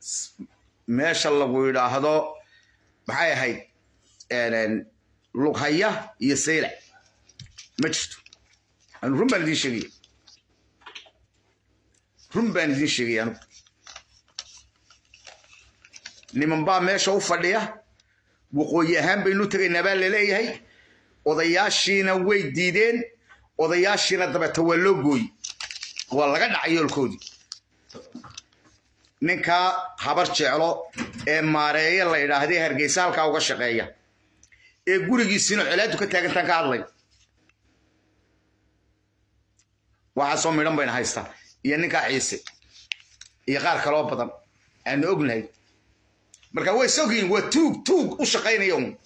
meesha lagu yidhaahdo maxay ahayd lughaya iyo saylac ma jirto run baan idiin sheegaya run baan idiin sheegaya anugu niman baa meesha u fadhiya waqooyi ahaan baynu tegaynaa baa laleeyahay odayaashiina way diideen odayaashiina dabeeta waa loo gooyi waa laga dhacay yoolkoodii ninkaa habar jeclo ee maareeya la yidhaahday hargeysa halkaa uga shaqeeya ee gurigiisina colaadu ka taagantaan ka hadlay waxaasoo midhan bayna haystaa iyo ninkaa ciise iyo qaar kaloo badan aanu ognahay marka way sogyiin waa tuug tuug u shaqaynaya un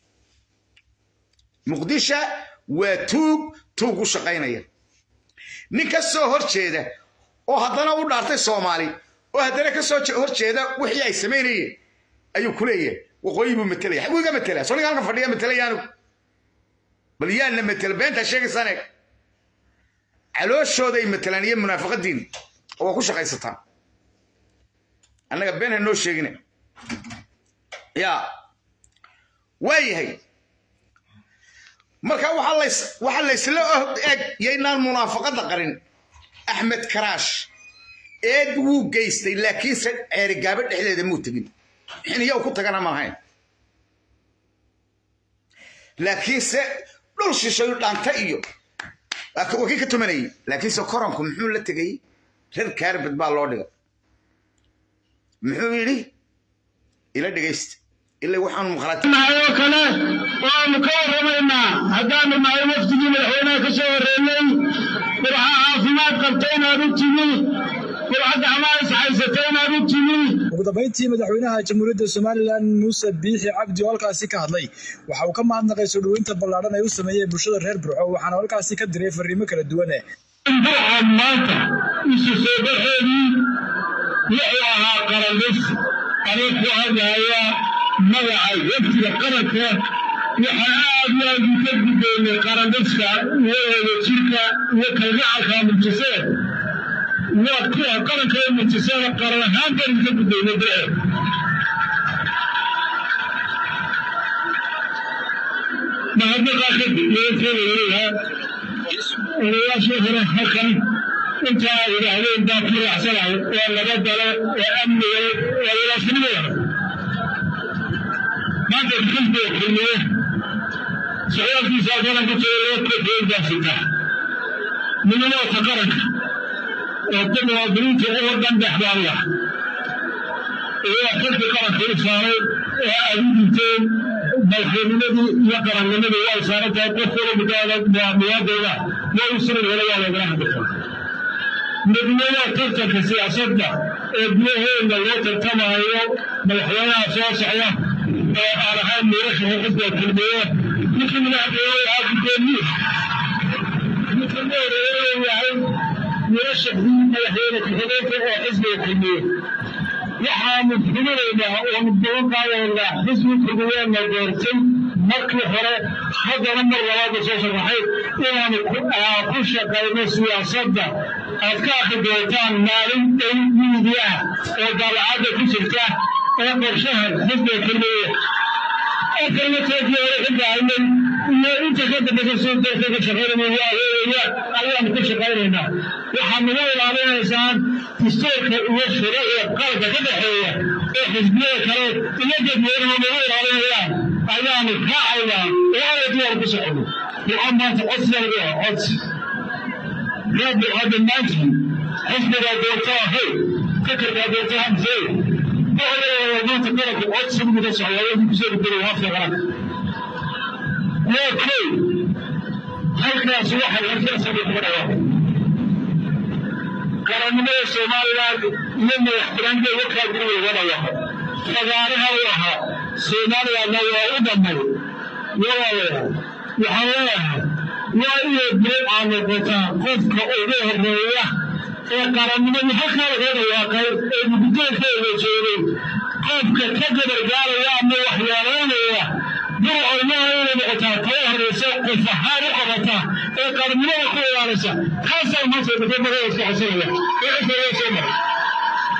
muqdisha waa tuug tuug u shaqaynaya nin ka soo hor jeeda oo haddana u dhaartay soomaali oo haddana ka soo hor jeeda wixii ay samaynayeen ayuu ku leeyahay waqooyi buu matelaya xaguu iga matelaa soo ninka halka fadhiya matelaya anigu bal yaana matela beentaa sheegaysaan eeg calooshooda ay matelaan iyo munaafaqadiin oo waa ku shaqaysataan annaga been ha noo sheegina yaa waayahay marka waxaa laysla eg yaynaan munaafaqadda qarin axmed karaash eed wuu geystay laakiinse ceerigaabo dhexdeeda muu tegin xiniyow ku tagana ma ahayn laakiinse dhul shishayu dhaanta iyo waa kii ka tumanayay laakiinse koranku muxuu la tegay reer kaarbad baa loo dhigay muxuu yidhi ila dhegaysta ilaa waxaanu maqlaatinaayoo kale waanu ka warramaynaa haddaanu nahay waftigii madaxweynaha ka soo horreeyey qurxa caafimaad qabta inaad u timi qurxa gacmaha ishaysata inaad u timi ugu dambayntii madaxweynaha jamhuuriyadda somalilan muuse biixi cabdi oo halkaasi ka hadlay waxa uu ka mahadnaqay soo dhoweynta ballaadhan ay u sameeyeen bulshada reer burco waxaana halkaasi ka diray fariimo kala duwane burca maanta isu soo baxeedii wuxuu ahaa qarandhis anuu ku hadlaya magaca waftiga qaranka waxaa aad iyo aad uka gudoonay qarandhiska iyo wadajirka iyo kalgacalka muujiseen waa kuwa qaranka ee muujiseen qaran ahaan baan uka gudoonay bee mahadnaqaa kadib iyokeelayleeyaha odayaashii hore halkan intaa ay yidhaahdeen baa ku raacsanahay waa laba dalo oo amniga waa walaasnimada maanta xisbiga kulmiye socdaalkiisa qaran ku jira laba kooxood baa sita midnimada qaranka oo ku muwaadiniinta uga dhandex baaya iyo xilka qaranka u saaray oo aad u dinteen madaxweynimadii iyo qarannimadii way saaran tahay qof wala mudaada muwaadooda waa u suran hore waa lagala hadli kara midnimada tartanka siyaasadda ee gudaheeda loo tartamayo madaxweynaha soo socda oo aan ahayn miirashaha xisbiga kulmiye ninkii madaxweyne ahaa gudoomiye ninka meereeya yahay miirashahii madaxweyne ku-xigeenka oo xisbiga kulmiye waxaanu xubinaynaa oonu balan qaadaynaa xisbiga kulmiyeena doortay markii hore haddana mar labaadda soo sharaxay inaanu ku shaqayno siyaasadda aad ka akri doontaan maalin dhow miidiyaha oo daabacadda ku jirta ee qorshaha xisbiga kulmiye oo kalmateedii hore xilgahaynay iyo inta ka dambeysa soo dalka ka shaqaynaya waaheeya ayaanu ku shaqaynaynaa waxaad naga ilaalinaysaan dastuurka iyo shuruucda qalabka ka dhexeeya oo xisbiyada kale iyo dadweynuhu naga ilaalinayaan ayaanu raacaynaa oo aadiyaan ku socono waxaa maanta codsiga ah codsi rabbi hadda maanta xisbigaa doonta ahay fikirkaa doonta hamsey maanta qaranka codsigu ka socdaa wadi kusoo gudbay hafka qaranka waa kow halkaas waxay harkaasaba kuma dhawaaqay qarannimada somaliland iyo madaxtiraanka wakaa guriga uga dhawaaqay fagaaraha u ahaa somalilandna waa u dhammay walaalayaal waxaan leeyahay waa inay bilow aa noqotaa qofka ugu horeeya ee qarannimadii halkaa laga dhawaaqay ee guddoonkeeda joogay qofka ka gabargaaraya ama waxyeelaynaya burcoynaha inay noqotaa kala horeysa qof ahaan u qabata ee qarannimada ku ilaalisa kaasaa maanta dadabada iska xasanaya ee cidda loo soo maray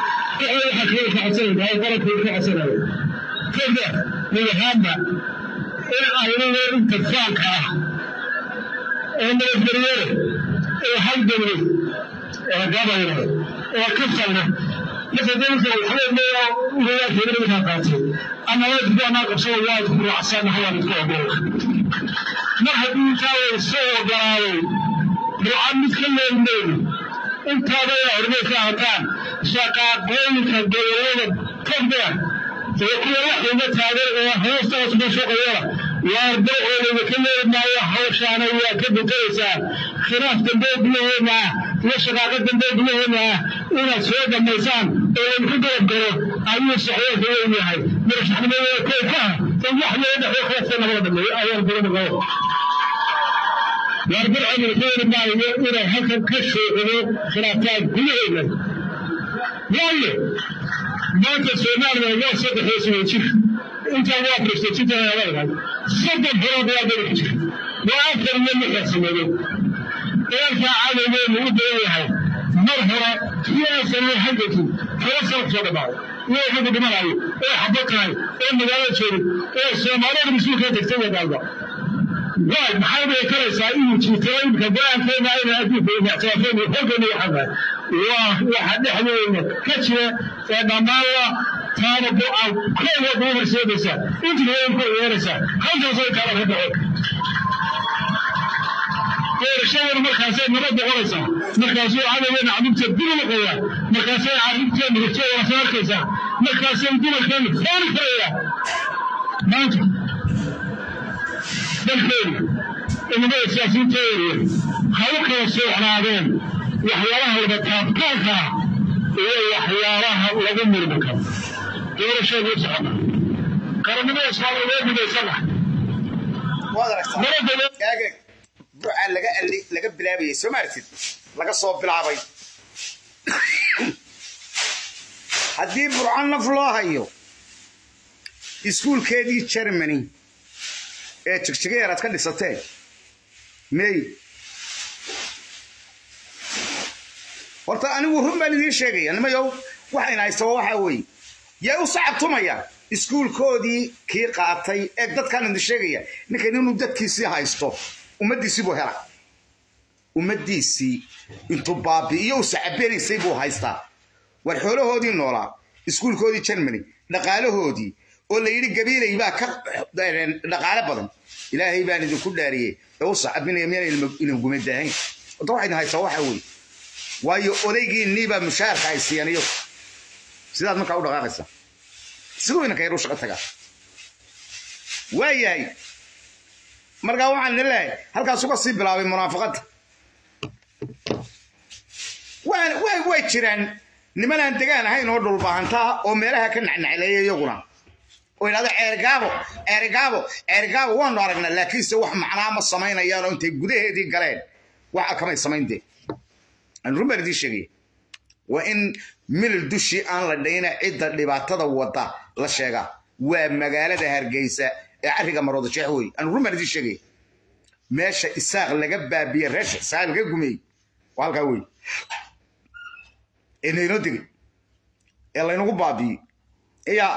waxaa kale ka codsanaya qaranka ka codsanaya kada madaxaadda in aynada inta faanka ah oo nabadgelyada oo halgamay oo gabayna oo ka falna marka dalka waxaa leeyaa ugayaasheeda markaa qaatay annaga anaa qabsada waa isku raacsan hawaan isku ogola mar haddii intaa way soo ogolaaday ruca mid ka leelmeyno intaada ay hormay ka hataan shaqaaqooyinka gobolada togdheer ee kuwa waxayga taagan ee hoostaas ka shaqeeyana waa dawoolayda ka leelmaayo hawshaana waa ka bedelaysaa khilaaf dambe gudaheena ah iyo shaqaaqo dambe gudaheena ah inaad soo dhammaysaan oo laydinku garab galo ayuu saxweelka weyn yahay madaxnimada kow ka ah in wax loo dhexo khilaafka nabada dhameeyo ayaan badan qabo waarbar cumar keeni maayo inay halkan ka shuucido khilaaftaan gudaheena waayo maanta soomaaliya waa saddex iyo jir intaa waa prestejintaadaadahay soddon bilood waa daba jir waa afar iyo lixdan sanadood dagaalkaa cadowgeenu u dayan yahay mar hore iyo afar iyo halgankii kala soo soo dhamaaday iyo xagga dhimanayo oo xabo tahay oo magaalo joogin oo soomaalida mas-uulka tagtay wadaalba waay maxay bay karaysaa inuu jiitay imika go-aankeena ayna adduunka ictiraafeen iyo xoogeena waxaa waa waxa dhexdeena ka jira ee dhammaanla taana go-aan koowa kuu horseedaysaa intiga way ku yeeraysaa halkaasay kala ka dhaco doorashadana markaasay nabad noqonaysaa markaasuu cadowgeena carruurta dib u noqoyaa markaasay carruurteena hortooda soo arkaysaa markaasay dumarkeena fooni karaya maanta dalkeena inamada siyaasiyiinteeda ha u kala soocnaadeen waxyaalaha laga taabtaanka ah iyo waxyaalaha lagu murmi karo doorashadu u socota qarannimada soomaaliya waa gudaysana waad aragtaa eege ducaa laga ali laga bilaabayay soo maartid laga soo bilaabay haddii burco naf loo hayo iskuulkeedii germany ee jigjigayaer aad ka dhisateen mey horta anigu run baan idiin sheegaya nimayow waxayna haystaba waxaa weeye yay u sacabtumayaan iskuulkoodii kii qaatay ee dadkaan idin sheegaya ninkan inuu dadkiisii haysto ummaddiisii buu hela ummaddiisii intuu baabi'iyo u sacabenaysay buu haystaa war xoolahoodii noolaa iskuulkoodii germany dhaqaalahoodii oo la yidhi gabiilay baa ka dhaqaale badan ilaahay baan idinku dhaariyey ee u sacabinaya miyaan inan gumadaahayn horta waxaa idin haysaa waxaa weeye waayo odaygiinnii baa mushaharka ay siiyaan iyagu sidaad markaa u dhaqaaqaysaa siduu inanka yar u shaqo tagaa waa yahay markaa waxaan idin leeyahay halkaas uga sii bilaabay munaafaqadda way way jiraan niman aan degaan ahayn oo dhulbaahantaa oo meelaha ka nacnacleeya iyaguna oo idhahdo ceergaabo ceergaabo ceergaabo waanu aragnaa laakiinse wax macnaa ma samaynayaan oo intay gudaheedii galeen waxa kamay samayn dee aan run baan idiin sheegaya waa in milil dushii aan la dhayna cidda dhibaatada wada la sheegaa waa magaalada hargeysa ee carriga marooda jeex wey aan run baan idiin sheegaya meesha isaaq laga baabiye reesha isaaq laga gumeeyey waa halkaa wey ee naynoo degay ee laynagu baabiiyey iya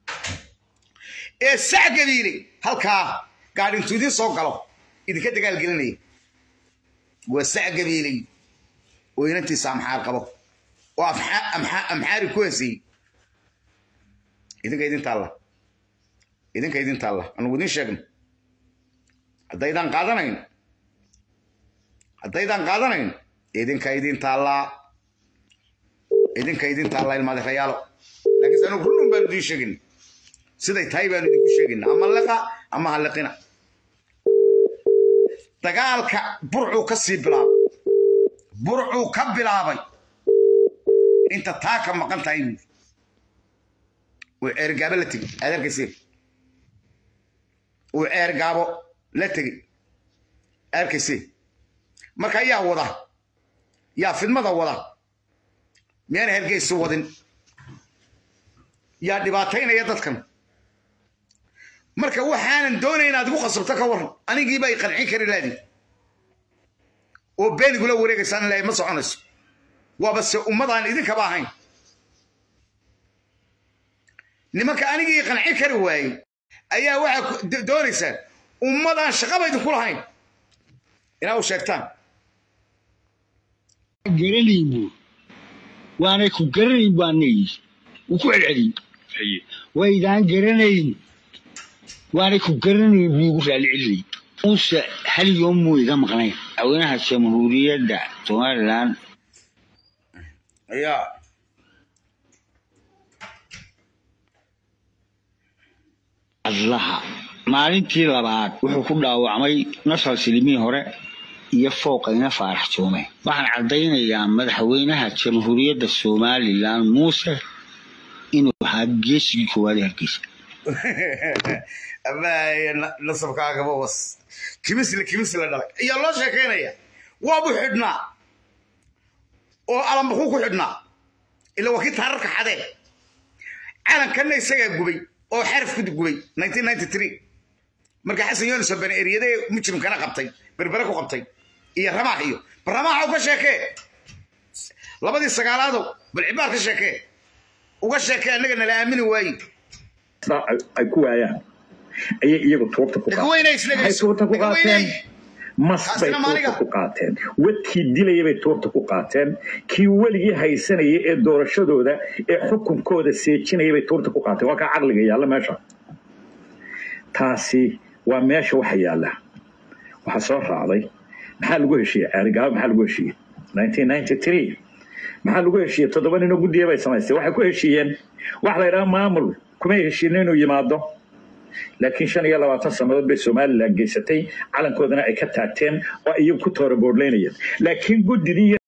ee sac gabiiley halkaa gaadh intuu idiin soo galo idinka dagaalgelinaya waa sac gabiiley oo inantiisa amxaar qabo oo amxaari ku heesayey idinka idin taalla idinka idin taalla anugu idin sheegno haddaydaan qaadanayn haddaydaan qaadanayn idinka idin taallaa idinka idin taallaa ilmaadirayaalo laakiinse anugu runun baanu idiin sheegin siday tahay baanu idinku sheegina ama liqa ama halliqina dagaalka burcuu ka sii bilaabay burcuu ka bilaabay inta taa ka maqan tahay buu uu ceergaabo la tegey aad arkayse uu ceergaabo la tegey arkayse marka yaa wada yaa fidmada wada miyaan hergeysi wadin yaa dhibaataynaya dadkan marka waxaanan doonay inaad igu khasabto ka waran anigiiba ay qancin kari laadii oo beenigula wareegaysaan ilaahay ma soconayso waaba se ummadaan idinkaba ahayn nimanka anigii qancin kari waayey ayaa waxaa doonaysaan ummadaan shaqaba idinku lahayn inaa u sheegtaan garanayn buu waanay ku garanayn baa neyi wuu ku celceliyey waydaan garanayn waanay ku garanayn buu igu raali celiyey muuse hal yoom muu iga maqnayn haweenaha jamhuuriyadda somalilan ayaa adlaha maalintii labaad wuxuu ku dhaawacmay nasal silimii hore iyo fooqayna faarax joome waxaan caddaynayaa madaxweynaha jamhuuriyadda somalilan muuse inuu ahaa geesigii koowaad ee hargeysa amaaye nasabkaagaba was kimisle kimisle dhalay ayaa loo sheekaynaya waabu xidhnaa oo alambakuu ku xidhnaa ila waa kii taararka xadee calankanna isagaa gubay oo xaraf ku gubay marka xasan yonis oo bani eryade mujrimkana qabtay berbere ku qabtay iyo ramaax iyo bal ramaaxa uga sheekee labadii sagaalaadow bal cibaar ka sheekee uga sheekee annaga nala aamini waaye ay ku waayaan ayay iyagu tuurta ku qaateen tuurta ku qaateen mas bay tuurta ku qaateen wadkii dilaya bay tuurta ku qaateen kii weligii haysanaya ee doorashadooda ee xukunkooda seejinaya bay tuurta ku qaateen waa kaa caqliga yaalla meesha taasi waa meesha waxa yaalla waxaa soo raacday maxaa lagu heshiiyey ceerigaabo maxaa lagu heshiiyey maxaa lagu heshiiyey toddoba ninoo guddiya bay samaystay waxay ku heshiiyeen wax la yidhaha maamul kumay heshiin inuu yimaado laakiin shan iyo labaatan sannadood bay somalilan geysatay calankoodana ay ka taagteen oo iyagu ku toora boodlaynayeen laakiin guddidii